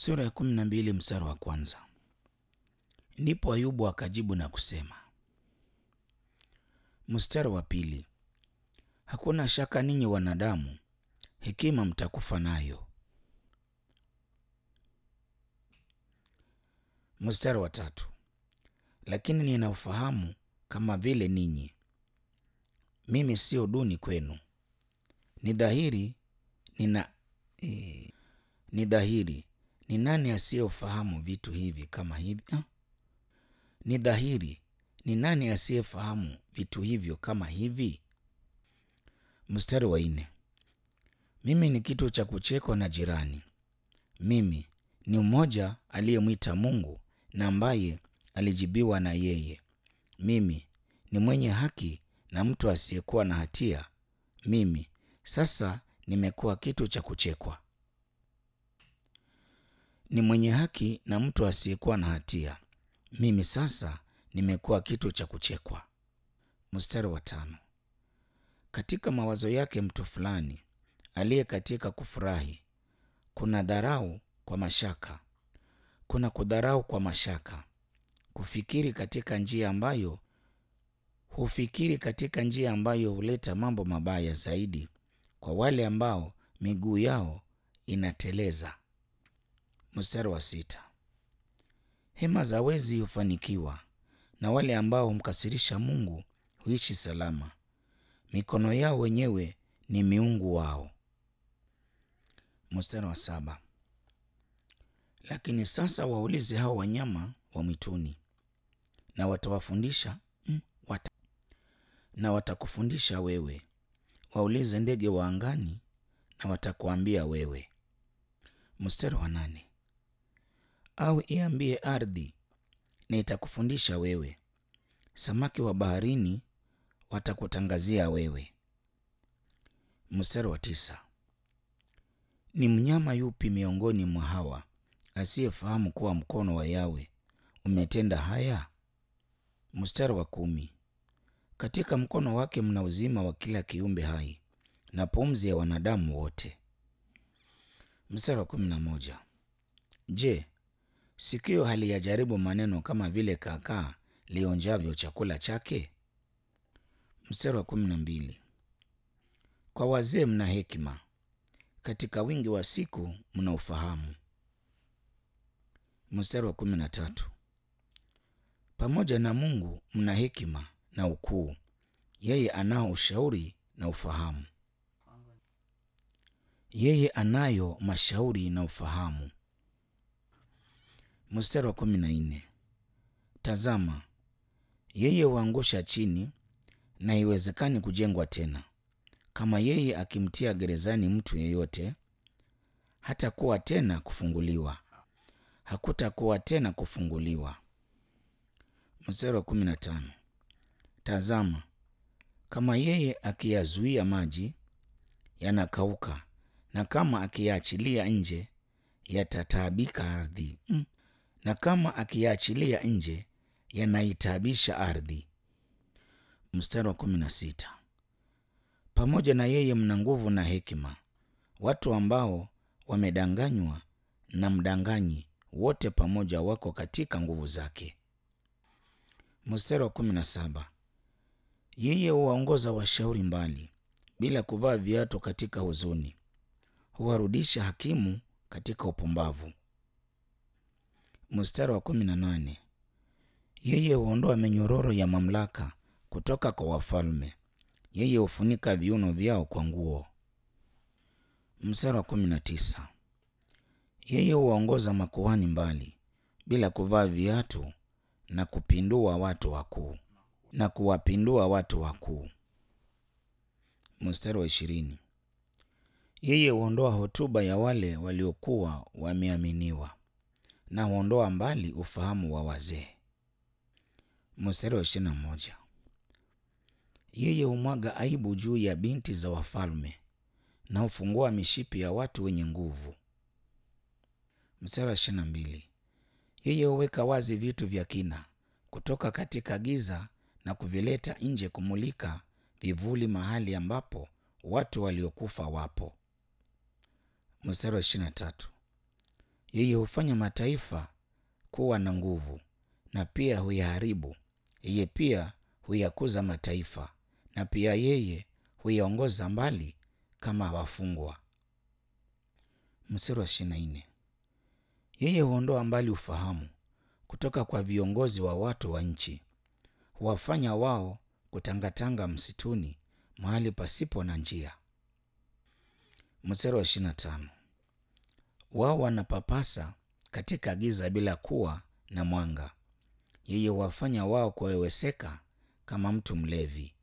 Sura ya kumi na mbili mstari wa kwanza. Ndipo Ayubu akajibu na kusema. Mstari wa pili. Hakuna shaka ninyi wanadamu, hekima mtakufa nayo. Mstari wa tatu. Lakini nina ufahamu kama vile ninyi, mimi sio duni kwenu. Ni dhahiri nina eh, ni dhahiri ni nani asiyefahamu vitu hivi kama hivi ah? Ni dhahiri ni nani asiyefahamu vitu hivyo kama hivi? Mstari wa nne. Mimi ni kitu cha kuchekwa na jirani, mimi ni mmoja aliyemwita Mungu na ambaye alijibiwa na yeye. Mimi ni mwenye haki na mtu asiyekuwa na hatia, mimi sasa nimekuwa kitu cha kuchekwa. Ni mwenye haki na mtu asiyekuwa na hatia, mimi sasa nimekuwa kitu cha kuchekwa. Mstari wa tano. Katika mawazo yake mtu fulani aliye katika kufurahi, kuna dharau kwa mashaka, kuna kudharau kwa mashaka, kufikiri katika njia ambayo hufikiri katika njia ambayo huleta mambo mabaya zaidi kwa wale ambao miguu yao inateleza. Mstari wa sita. Hema za wezi hufanikiwa na wale ambao humkasirisha Mungu huishi salama. Mikono yao wenyewe ni miungu wao. Mstari wa saba. Lakini sasa waulize hao wanyama wa mwituni na watawafundisha mm, wata, na watakufundisha wewe. Waulize ndege wa angani na watakuambia wewe. Mstari wa nane. Au iambie ardhi na itakufundisha wewe. Samaki wa baharini watakutangazia wewe. Mstari wa tisa. Ni mnyama yupi miongoni mwa hawa asiyefahamu kuwa mkono wa Yawe umetenda haya? Mstari wa kumi. Katika mkono wake mna uzima wa kila kiumbe hai na pumzi ya wanadamu wote. Mstari wa kumi na moja. Je, sikio haliyajaribu maneno kama vile kakaa lionjavyo chakula chake? Mstari wa kumi na mbili. Kwa wazee mna hekima, katika wingi wa siku mna ufahamu. Mstari wa kumi na tatu. Pamoja na Mungu mna hekima na ukuu, yeye anao ushauri na ufahamu. Yeye anayo mashauri na ufahamu. Mstari wa kumi na nne. Tazama, yeye huangusha chini na haiwezekani kujengwa tena. Kama yeye akimtia gerezani mtu yeyote, hatakuwa tena kufunguliwa, hakutakuwa tena kufunguliwa. Mstari wa kumi na tano. Tazama, kama yeye akiyazuia maji yanakauka, na kama akiyaachilia nje yatataabika ardhi mm. na kama akiyaachilia nje yanaitaabisha ardhi. Mstari wa kumi na sita. Pamoja na yeye mna nguvu na hekima, watu ambao wamedanganywa na mdanganyi wote pamoja wako katika nguvu zake. Mstari wa kumi na saba. Yeye huwaongoza washauri mbali bila kuvaa viatu katika huzuni, huwarudisha hakimu katika upumbavu. Mstari wa kumi na nane. Yeye huondoa minyororo ya mamlaka kutoka kwa wafalme, yeye hufunika viuno vyao kwa nguo. Mstari wa kumi na tisa. Yeye huwaongoza makuhani mbali bila kuvaa viatu na kupindua watu wakuu na kuwapindua watu wakuu. Mstari wa ishirini. Yeye huondoa hotuba ya wale waliokuwa wameaminiwa na huondoa mbali ufahamu wa wazee. Mstari wa ishirini na moja. Yeye humwaga aibu juu ya binti za wafalme na hufungua mishipi ya watu wenye nguvu. Mstari wa ishirini na mbili. Yeye huweka wazi vitu vya kina kutoka katika giza na kuvileta nje kumulika vivuli mahali ambapo watu waliokufa wapo. Mstari wa ishirini na tatu. Yeye hufanya mataifa kuwa na nguvu na pia huyaharibu. Yeye pia huyakuza mataifa na pia yeye huyaongoza mbali kama wafungwa. Mstari wa ishirini na nne. Yeye huondoa mbali ufahamu kutoka kwa viongozi wa watu wa nchi, huwafanya wao kutangatanga msituni mahali pasipo na njia. Mstari wa ishirini na tano. Wao wanapapasa katika giza bila kuwa na mwanga. Yeye huwafanya wao kuweweseka kama mtu mlevi.